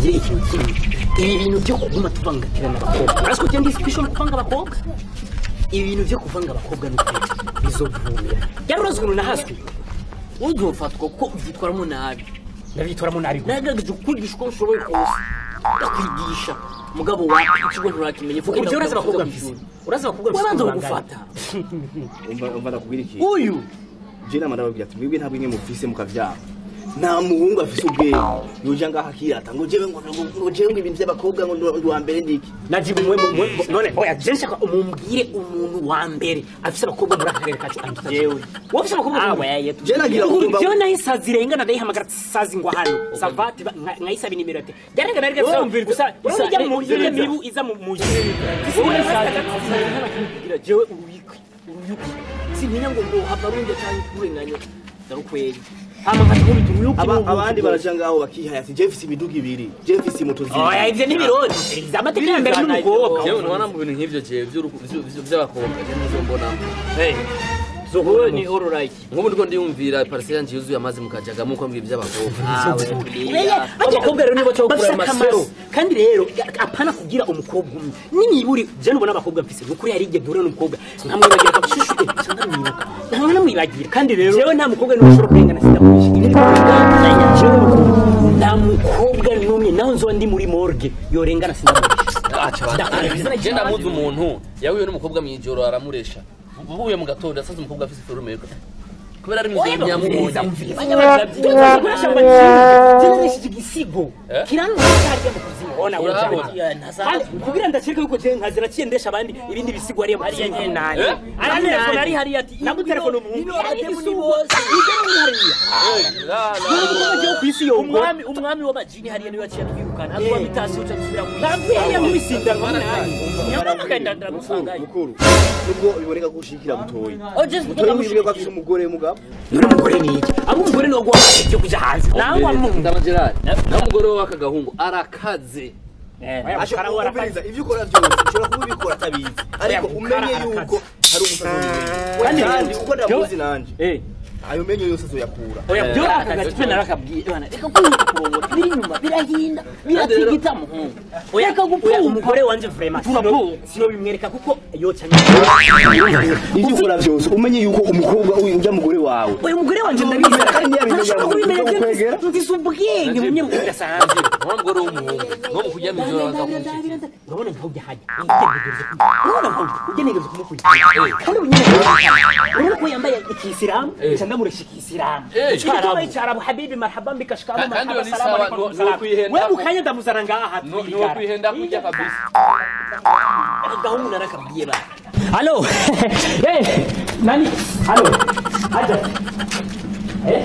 ndakubwira ikintu kimwe ibi bintu byo kuguma tuvangatirana abakobwa urazi ko ugenda isipishoni kuvanga abakobwa ibi bintu byo kuvanga abakobwa ni ukuri bizovura yari urazi ukuntu nahaswe ujye ufatwa kuko ubyitwaramo nabi ndabitoramo nabi gusa nagerageje kukwigisha uko nshoboye kose ndakwigisha mugabo wa ikigo nturakimenya vuga ibyo urazi abakobwa mfise urazi abakobwa mfise wabanza ukuntu kugufata umva umva ndakubwira ikintu uyu je nama ndababwira ati mwebwe ntabwo imwe mufise mukavyara nta muhungu afise ubwenge yoja ngaho akirata ngo jewe ngo ngo jewe ngo ibintu vy'abakobwa ngo ndi- ndi uwa mbere ndiki najibu mwe mwe- mwe none oya je nshaka umumbwire umuntu wa mbere afise abakobwa muri aka karere kacu anduta Jewe. wowe ufise abakobwa Ah, muri- weye, je nagira kumva jewe nayo isazi irengana ndayihamagara sazi ngo hano savati ba- nka- nkayisaba inimero ate byarengana ariko Wowe gusa umvira gusa gusa- ijya mu gusa- ijya mibu iza mu mu wowe saza kugira jewe uruyikwi uruyukwi sintinya ngo ngo hava rundi cyangwa kurenganya ndarukweri hama nkakubita uruyukwi Aba- n'ubuki abandi bwose. baraja ngaho bakihaya ati je mfise imiduga ibiri je mfise moto oya zibiri ivyo ni birori iza amategeko ya mbere n'umukobwa jewe ntubona mu bintu nk'ivyo jewe vy'uruku- vy- vy- vy'abakobwa je nizo mbonamo wowe ni alright nk'ubu ndiko ndiyumvira parcelle yanje yuzuye amazi mukajagamo uko mbwira ivy'abakobwa abakobwa rero nibo cyo bafise gukura akamaro amasero kandi rero apana kugira umukobwa umwe nimiburi je nubona abakobwa mfise nukuri hari igihe duhura n'umukobwa nkamwibagira akabishushu eh cyangwa namwibuka nkaba namwibagira kandi rero jewe nta mukobwa n'umwe ushobora kurengana sindamuhisha ibi ni kurengana jewe n'ukuri nta mukobwa n'umwe naho nzoba ndi muri morgue yorengana sindamuhisha je ndamuzi umuntu yahuye n'umukobwa mw'ijoro aramuresha uvuye mu gatondo yasanze umukobwa afise ferume kubera ari mw'ijoro ntiyamubonye generesheje igisigo Eh? kiranura hariya mu kuzimu ona Urahabona? kandi kugira ndakeka yuko je nkazira cyendesha abandi ibindi bisigo hariya mu hariya kuzimu nyene nani Eh? ari telefone ari hariya ati nabwo telefone umuntu ino abatemu ni bose yo ku isi yo umwami umwami w'amajini hariya niwe yaciye atwirukana atwa mitasi uca gusubira mu hariya mwisinda nk'umunani nyamara ndagusangayo mukuru nubwo biboneka ko ushikira butoyi oje butoyi mwibuke ko afise umugore w'umugabo none umugore ni iki abo umugore ni uguha ibyo kuja hanze nangwa mu ndaba gerard nawe umugore we w'aka gahungu arakaze Asho kumviriza ivyo ukora byose ushobora kuba ubikora atabizi ariko umenye yuko hari umusazi Kandi- kandi uko ndamuzi nanje eh ayo menyo yose azoyakura oya byo aka gace narakabwiye bana reka kunyita kurongora biri inyuma birahinda biratigita muhungu oya reka oya gupfuka umugore wanje vraiment Turapo- sino bimwereka kuko yoca ivyo ukora byose umenye yuko umukobwa uyu ujya mugore wawe oya umugore wanje ndabizera Kandi ntiyabimenya ntashobora kubimenya ngo je kwegera. mfise ubwenge mu myaka idasanzwe wa mugore w'umuhungu no mu kuryama ijoro abanza kumushikira urabona nkaho ujya hajya urabona nkaho ujya negereje kumukurikira kandi ubu nyine urabona ko yambaye ikisilamu nca ndamuresha ikisilamu Eh, icyarabu icyarabu habibi marhaba mbika shikamu Ka- kandi marhaba iyo ni salamu sawa, alaikum nuwo- salam nuwo kwihenda wewe ku- mukanya ndamuzana ngaha No- niwo kwihenda kurya kabisa gahungu narakabwiye bana halo eh nani halo aja eh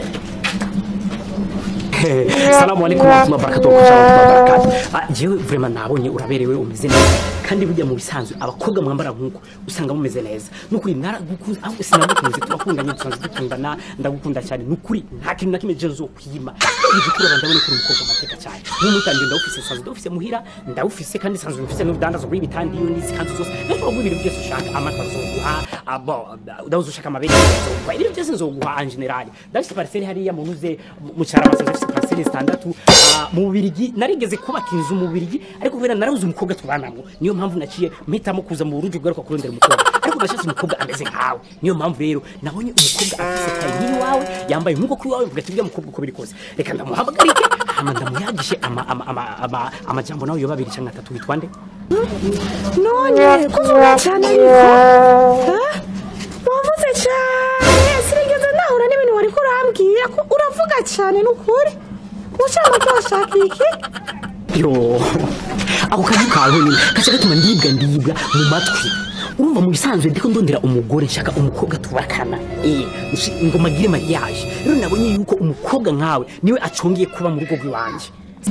Salamu alaikum wa rahmatullahi wa barakatuh wa rahmatullahi wa barakatuh. Ah, jewe vraiment nabonye uraberewe umeze neza kandi burya mu bisanzwe abakobwa mwambara nkuko usanga mumeze neza nukuri naragukunze ahubwo sinagukunze turakundanye dusanzwe dukundana ndagukunda cyane nukuri nta kintu na kimwe je nzokwima igikuru ndabona kuri umukobwa amateka cyane n'umutangiye ndawufise sanzwe ndawufise muhira ndawufise kandi sanzwe mfise n'ubudandazo bw'ibitandi iyo nizi kandi zose ndashobora kuguha ibintu byose ushaka amata nzoguha abo ndawuze ushaka amabere nzoguha ibintu byose nzoguha en general ndafise parcelle hariya mu nuze mu cyarama ndafise parcelle zitandatu ah, mu Bubirigi narigeze kubaka inzu mu Bubirigi ariko kubera narabuze umukobwa tubanamwo niyo mpamvu naciye mpitamo kuza mu burundi bwaruka kurondera umukobwa ariko nashatse umukobwa ameze nkawe niyo mpamvu rero nabonye umukobwa afise tayi nk'iwawe yambaye nk'uko kuri wawe mvuga ati uriya mukobwa uko biri kose reka ndamuhamagarike hama ndamuyagishe ama- ama- ama- ama- amajambo nawe yoba abiri cyangwa atatu witwa nde none kuvuga cyane ariko ha? wavuze cyane sinigeze nahura n'ibintu wari kurambwira ko uravuga cyane n'ukuri ushaka ko washaka iki yo ako kazi kawe nyine kaca gatuma ndibwa ndibwa mu matwi urumva mu bisanzwe ndiko ndondera umugore nshaka umukobwa tubakana eh nshi- ngo magire mariage rero nabonye yuko umukobwa nkawe niwe acongeye kuba mu rugo rw'iwanje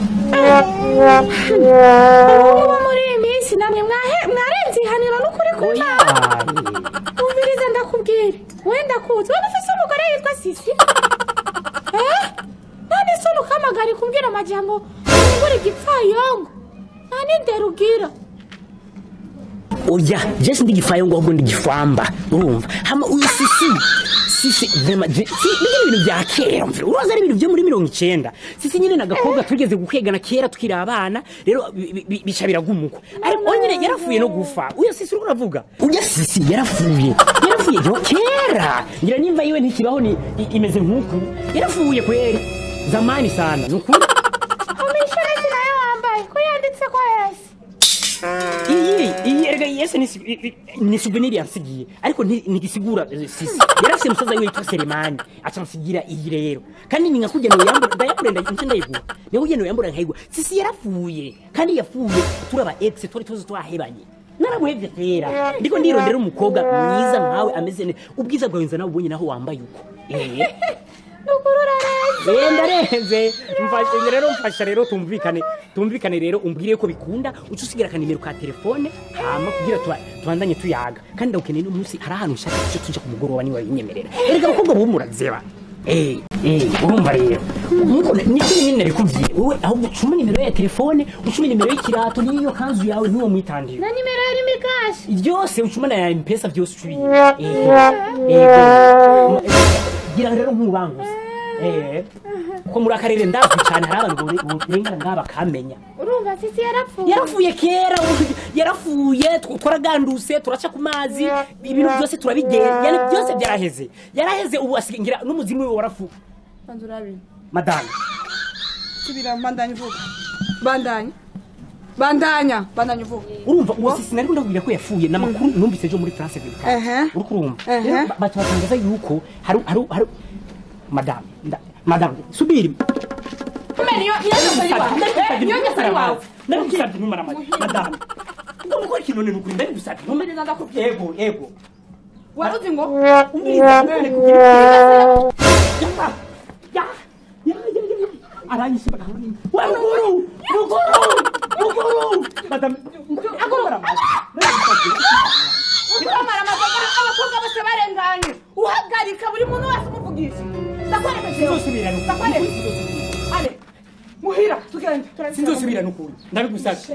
ubu bo muri iyi minsi namwe mwahe- mwarenze ihaniro n'ukuri ku oya mana umviriza ndakubwira wenda kuzi waba ufise umugore yitwa sisi eh none se ukamagara kumbwira amajambo ungura igipfayongo nta n'indero ubwira oya je sindi gifayo ngo ahubwo ndi gifamba urumva hama uyu sisi sisi vrema je si bijya ibintu bya kera mvira uroza ari ibintu byo muri mirongo icenda sisi nyine nagakobwa tugeze gukwegana kera tukiri abana rero bi- bi- bica biragumuko ariko nyine yarafuye no gufa uyo sisi uriko uravuga uya sisi yarafuye yarafuye jo kera ngira nimba yiwe ntikibaho ni i- imeze nk'uku yarafuye kweri zamani sana nukuri umwishyurezi nayo wambaye ko yanditse ko yesi iyi iyi erega yese ni si- i- i- ni souvenir yansigiye ariko nti- ntigisigura eh, sisi yarafise musaza wiwe yitwa Selemani aca nsigira iyi rero kandi ni nkakujya no yambura ndayakure ndayince ndayigura niho ugenda yambura nkayigura sisi yarapfuye kandi yapfuye turaba ex twari tuzi twahebanye naramuhevye kera ndiko ndirondera umukobwa mwiza nkawe ameze neza ubwiza bwawe nza nawe ubonye naho wambaye uko eh nukuri urarenze Yenda renze mfashe rero mfasha rero tumvikane tumvikane rero umbwire ko bikunda uca usigira akanimero ka telefone hama kugira tuba- tubandanye tuyaga kandi ndagukeneye n'umunsi hari ahantu nshaka cyo tuja ku mugoroba niba binyemerera erega abakobwa bo murazeba Eh, eh, urumva rero nkuko niko nyine nabikubwiye wowe ahubwo ucuma nimero ya telefone ucuma nimero y'ikirato n'iyo kanzu yawe ntuwo mwitandire na nimero yari mikashi byose ucuma na ya mpesa byose ucubiye Eh, eh, gira rero nk'ubanguze Eh, ko muri akarere ndazwi cyane hari abantu burengana ngaha bakamenya urumva sisi yarapfuye yarafuye kera ubu- yarafuye tw- twaraganduse turaca ku mazi ibintu byose turabigera yani byose byaraheze yaraheze ubu asigaye ngira n'umuzimu we warafuye banza urabe madame subira bandanya uvuga bandanya bandanya bandanya uvuga urumva uwo sisi nari ndakubwira ko yafuye n'amakuru numvise ejo muri France 24 Ehe. uri kurumva Ehe. Rero ba- baca batangaza yuko hari hari hari madame nda- madame subiri niyo niyo ngeso yiwawe niyo ngeso yiwawe ndagusabye numara madame ndamukora ikintu ni ukuri ndagusabye numara ndakubwiye yego yego wari uzi ngo umviriza mbere kugira ya ya ya ya aranyishe bagahura wa mukuru mukuru mukuru madame agomara ukamara amazoga abakobwa bose barenganye uhagarika buri muntu wese umuvugisha ndakwereka jewe sinzosubira n'ukuri ndakwereka ale muhira tugende sinzosubira n'ukuri ndabigusabye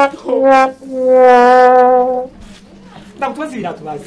ndakutubaza ibirato bazi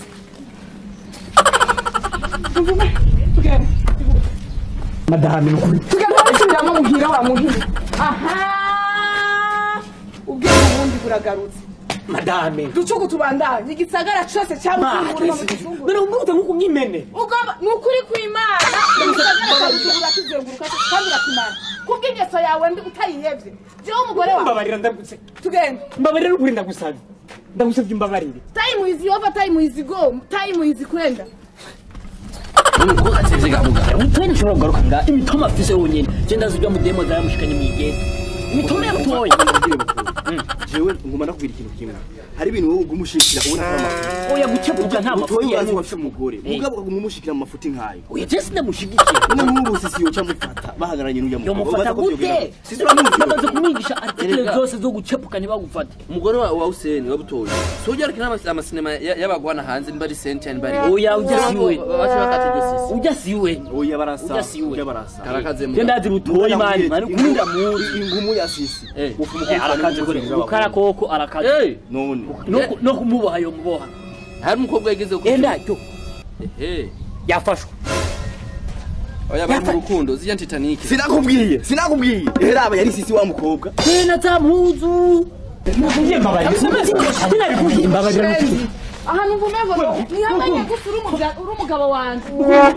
tugende madame n'ukuri tugende wasubiramo muhira wa muhira aha ubwenge ubundi buragarutse madame ducuku tubandanye igisagara cose cyabukunguruma mu gicungu mbere umbuto nk'uko nk'imene ugomba ni ukuri kw'imana igisagara cyabucungura kizenguruka kandi urakimara kubw'ingeso yawe mbi utayihevye jewe umugore wawe mbabarira ndagutse tugende mbabarira n'ukuri ndagusabye ndagusabye umbabarire time is over time is go time is kwenda nuko atevye gahuga utwene ushobora kugaruka nga imitoma afise wonyene je ndazi ibyo mudemo zayamushikanye mw'igenda imitoma yamutoye jewe nguma ndakubwira ikintu kimwe hari ibintu wowe uguma ushikira ubona ko ari amafuti oya gukebuka nta mafuti utoye urazi yari wafise umugore mugabo ukaguma umushikira mu mafuti nk'ayo oya je sindamushigikiye none nk'ubu sisi yoca mufata bahagararanye n'ujya yo mufata gute sisi uramuzi namaze kumwigisha artikile Erega. zose zo gucepuka ntibagufate umugore wa wa Hussein wabutoye so ujya rukina ama- amasinema ya- y'abagwana hanze niba ari senti niba ari oya ujya siwe baje bakata iryo sisi ujya siwe oya barasa Ujya si we. ujya barasa karakaze mu je ndazi rutoye mani mani kuminda muzi ingumu ya sisi Eh. ufu umukobwa arakaze kure ukara koko arakaze eh none no ku- no kumuboha yo muboha hari umukobwa yigeze ku enda cyo eh yafashwe oya bari mu rukundo zijya Titanic sinakubwiye sinakubwiye raba yari sisi wa mukobwa tena tamuzu Mubwiye mbabarira sinabikubwiye mbabarira n'ukuri ahantu mvume ngo ntiyamenye gusa uri umugabo- uri umugabo wanjye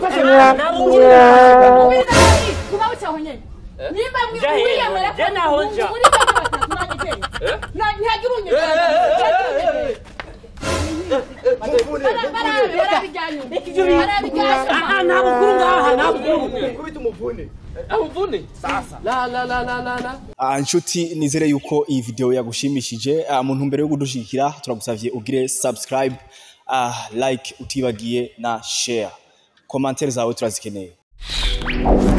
kuba bucyaho nyine nimba Jya hehe, wiyemera jya naho nja. muri bane batatu nanjye jyewe ntihagire unyegera barabe barabijyanye barabijyanye aha nta bukuru ngaha nta bukuru kubita umuvune avune sasa la la la la la la Ah, inshuti nizere yuko iyi video yagushimishije Ah, mu ntumbero yo kudushigikira turagusavye ugire subscribe ah, like utibagiye na share commentaire zawe turazikeneye